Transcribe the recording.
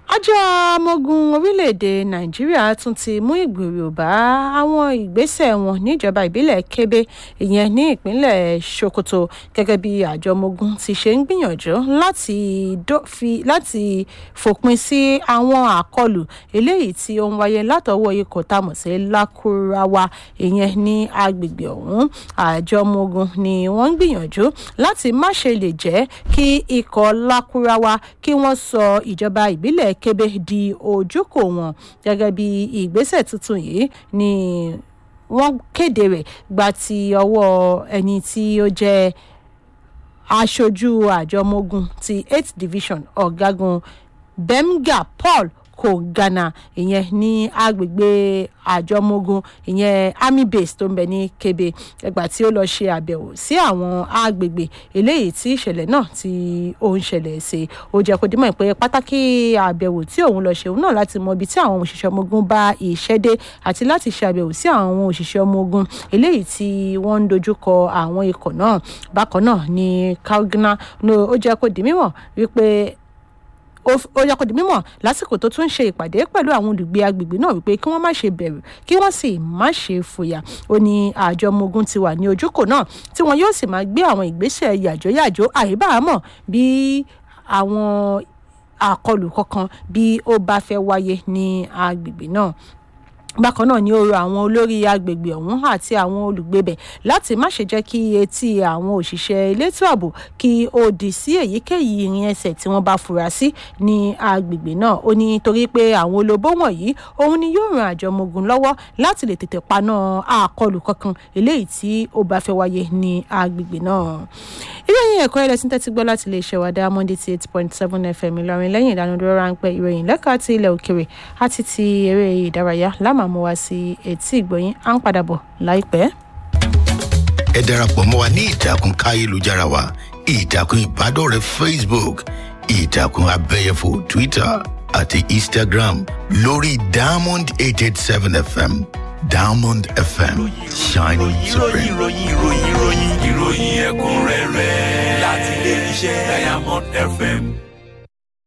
àjọ ọmọogun orílẹ̀-èdè nàìjíríà tún ti mú ìgbèrò bá àwọn ìgbésẹ̀ wọn níjọba ìbílẹ̀ kébé ìyẹn ní ìpínlẹ̀ sokoto gẹ́gẹ́ bí àjọ ọmọogun ti ṣe ń gbìyànjú láti dófi láti fòpin sí àwọn àkọlù eléyìí tí ó ń wáyé látọwọ́ ikọ̀ tá a mọ̀ sí lakurawa ìyẹn ní agbègbè ọ̀hún àjọ ọmọogun ni wọ́n ń gbìyànjú láti má ṣe lè jẹ́ kí ikọ̀ lakurawa kí wọ́n sọ ìjọba ìbílẹ̀ kébé di ojúkò wọn gẹ́gẹ́ bí ìgbésẹ̀ tuntun yìí ni wọ́n kéde rẹ̀ gba ti ọwọ́ ẹni tí ó jẹ́ aṣojú àjọ ọmọogun ti eighth division ọ̀gágun bemga paul kò ghana ìyẹn ní agbègbè àjọmọ̀gùn ìyẹn army base tó ń bẹ ní kebe ẹgbà tí ó lọ ṣe àbẹ̀wò sí àwọn agbègbè eléyìí tí ìṣẹ̀lẹ̀ náà tí ó ń ṣẹlẹ̀ sí ó jẹ́ kó dímọ̀ pé pàtàkì àbẹ̀wò tí òun lọ ṣe òun náà láti mọ ibi tí àwọn òṣìṣẹ́ ọmọ ogun bá iṣẹ́ dé àti láti ṣe àbẹ̀wò sí àwọn òṣìṣẹ́ ọmọ ogun eléyìí tí wọ́n ń dojúkọ àwọn ikọ̀ náà bákan náà ní kalgana ó jẹ́ kó di mímọ̀ wípé ó yẹ kó di mímọ̀ lásìkò tó tún ń ṣe ìpàdé pẹ̀lú àwọn olùgbé agbègbè náà wípé kí wọ́n má ṣe bẹ̀rù kí wọ́n sì má ṣe fòyà ó ní àjọ ọmọ ogun ti wà ní ojúkò náà tí wọn yóò sì máa gbé àwọn ìgbésẹ̀ yàjóyàjó àìbáàmọ̀ bí àwọn àkọlù kankan bí ó bá fẹ́ wáyé ní agbègbè náà bákan náà ni ó rọ àwọn olórí agbègbè ọ̀hún àti àwọn olùgbébẹ̀ láti má ṣe jẹ́ kí etí àwọn òṣìṣẹ́ elétò ààbò kí ó di sí èyíkéyìí ìrìn ẹsẹ̀ tí wọ́n bá fura sí ní agbègbè náà ó ní torí pé àwọn olóbó wọ̀nyí òun ni yóò ran àjọ ọmọogun lọ́wọ́ láti lè tètè paná àkọlù kankan eléyìí tí ó bá fẹ́ wáyé ní agbègbè náà. ìròyìn ẹ̀kọ́ ẹ̀rẹ́ tí ń tẹ́tí gbọ́ láti lè ṣẹ̀wá diamond eighty eight point seven fm ìlọrin lẹ́yìn ìdánudúró ráńpẹ́ ìròyìn lẹ́ka ti ilẹ̀ òkèrè àti ti eré ìdárayá lámà mú wa sí etí ìgbọ̀yìn à ń padà bọ̀ láìpẹ́. ẹ darapọ̀ mọ́ wa ní ìtàkùn káyélujára wa ìtàkùn ìbádọ́rẹ̀ẹ́ facebook ìtàkùn abẹ́yẹfò twitter àti instagram lórí diamond eight eight seven fm diamond fm shining supreme. ìròyìn ìròyìn ìròyìn ìròyìn ẹ̀kúnrẹ́rẹ́ láti ilé iṣẹ́ diamond fm.